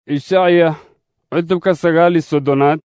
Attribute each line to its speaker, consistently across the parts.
Speaker 1: ishacya cutubka sagaal iyo soddonaad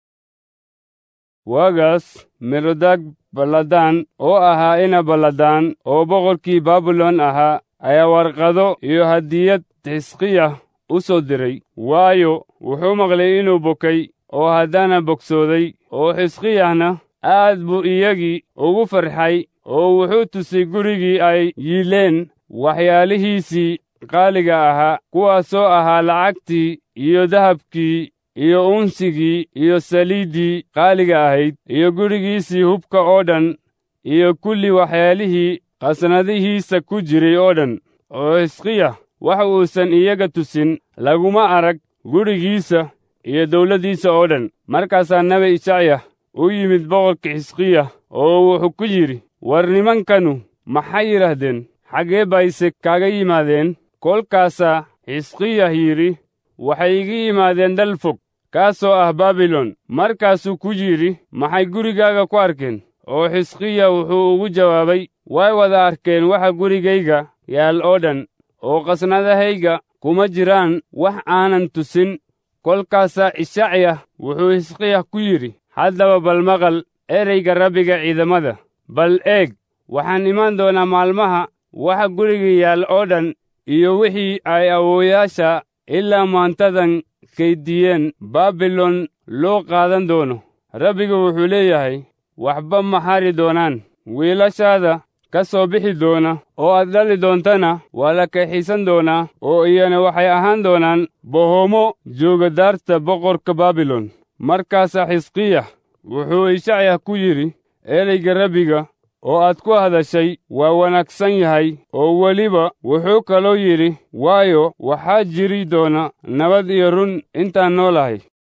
Speaker 1: waagaas merodag balladaan oo ahaa ina balladaan oo boqorkii baabilon ahaa ayaa warqado iyo hadiyad xisqiya u soo diray waayo wuxuu maqlay inuu bokay oo haddana bogsooday oo xisqiyahna aad buu iyagii ugu farxay oo wuxuu tusay gurigii ay yiileen waxyaalihiisii qaaliga ahaa kuwaasoo ahaa lacagtii iyo dahabkii iyo unsigii iyo saliiddii qaaliga ahayd iyo gurigiisii hubka oo dhan iyo kulli waxyaalihii qasnadihiisa ku jiray oo dhan oo xisqiya wax uusan iyaga tusin laguma arag gurigiisa iyo dawladdiisa oo dhan markaasaa nebi ishacya u yimid boqorka xisqiya oo wuxuu ku yidhi war nimankanu maxay yidhaahdeen xaggee bayse kaaga yimaadeen kolkaasaa xisqiyah yidhi waxay iga yimaadeen dal fog kaasoo ah baabilon markaasuu ku yidhi maxay gurigaaga ku arkeen oo xisqiya wuxuu ugu jawaabay way wada arkeen waxa gurigayga yaal oo dhan oo qasnadahayga kuma jiraan wax aanan tusin kolkaasaa ishacya wuxuu xisqiyah ku yidhi haddaba bal maqal ereyga rabbiga ciidamada bal eeg waxaan imaan doonaa maalmaha waxa guriga yaal oo dhan iyo wixii ay awoowayaasha ilaa maantadan kaydiyeen baabilon loo qaadan doono rabbigu wuxuu leeyahay waxba ma hari doonaan wiilashaada ka soo bixi doona oo aad dhali doontana waa la kaxiisan doonaa oo iyana waxay ahaan doonaan bohoomo jooga daarta boqorka baabilon markaasaa xisqiya wuxuu ishacya ku yidhi ereyga rabbiga oo aad ku hadashay waa wanaagsan yahay oo weliba wuxuu kaloo yidhi waayo waxaa jiri doona nabad iyo run intaan noolahay